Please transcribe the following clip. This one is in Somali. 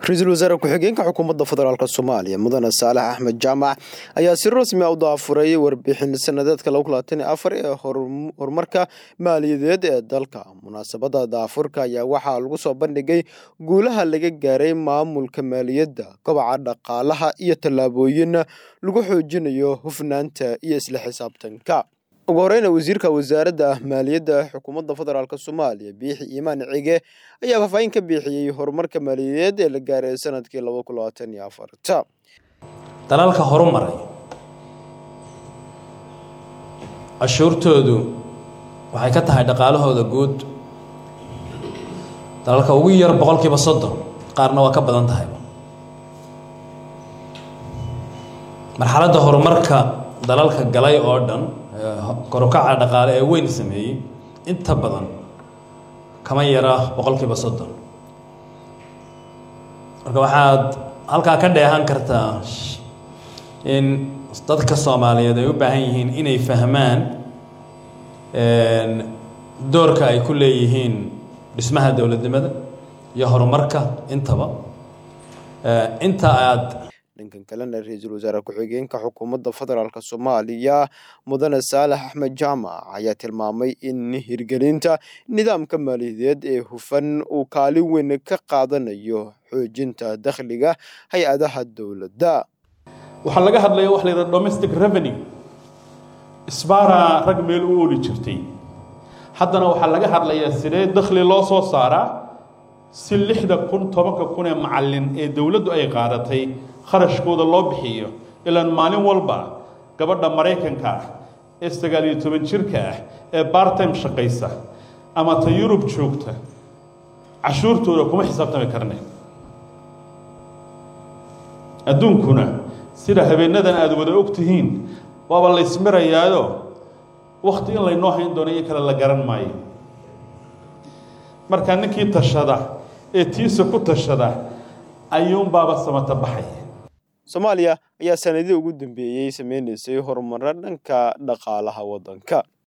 ra-iisul wasaare ku-xigeenka xukuumadda federaalk soomaaliya mudane saalax axmed jaamac ayaa si rasmi a u daafuray warbixin sanadeedka ee horumarka maaliyadeed ee dalka munaasabadda daafurka ayaa waxaa lagu soo bandhigay guulaha laga gaaray maamulka maaliyadda kobaca dhaqaalaha iyo tallaabooyin lagu xoojinayo hufnaanta iyo isla xisaabtanka ugu horeyna wasiirka wasaaradda maaliyadda xukuumadda federaalk soomaaliya biixi iimaan cige ayaa faahfaahin ka bixiyey horumarka maaliyadeed ee la gaaray sanadkii dalalka horumaray cashuurtoodu waxay ka tahay dhaqaalahooda guud dalalka ugu yar boqolkiiba soddon qaarna waa ka badan tahay marxaladda horumarka dalalka galay oo dhan korukaca dhaqaale ee weyn sameeyey inta badan kama yara boqolkiiba soddon marka waxaad halkaa ka dheehan kartaa in dadka soomaaliyeed ay u baahan yihiin inay fahmaan doorka ay ku leeyihiin dhismaha dowladnimada iyo horumarka intaba inta aad dhankan kalena ra-iisul wasaare ku-xigeenka xukuumadda federaalk soomaaliya mudane saalax axmed jaamac ayaa tilmaamay in hirgelinta nidaamka maaliyadeed ee hufan uu kaalin weyn ka qaadanayo xoojinta dakhliga hay-adaha dowladda waxaa laga hadlaya waxa la yidhaha domestic revenue isbaaraa rag meel u ooli jirtay haddana waxaa laga hadlayaa sidee dakhli loo soo saaraa si lixda kun tobanka kun ee macallin ee dowladdu ay qaadatay kharashkooda loo bixiyo ilaan maalin walba gabadha maraykanka ah ee sagaal iyo toban jirka ah ee bartime shaqaysa ama ta yurub joogta cashuurtooda kuma xisaabtami karne adduunkuna sida habeenadan aada wada og tihiin waaba la ismirayaayo wakti in laynoo hayn doono iyo kale la garan maayo markaa ninkii tashada ee tiisa ku tashada ayuunbaaba samata baxay soomaaliya ayaa sanadii ugu dambeeyey sameynaysay horumaro dhanka dhaqaalaha waddanka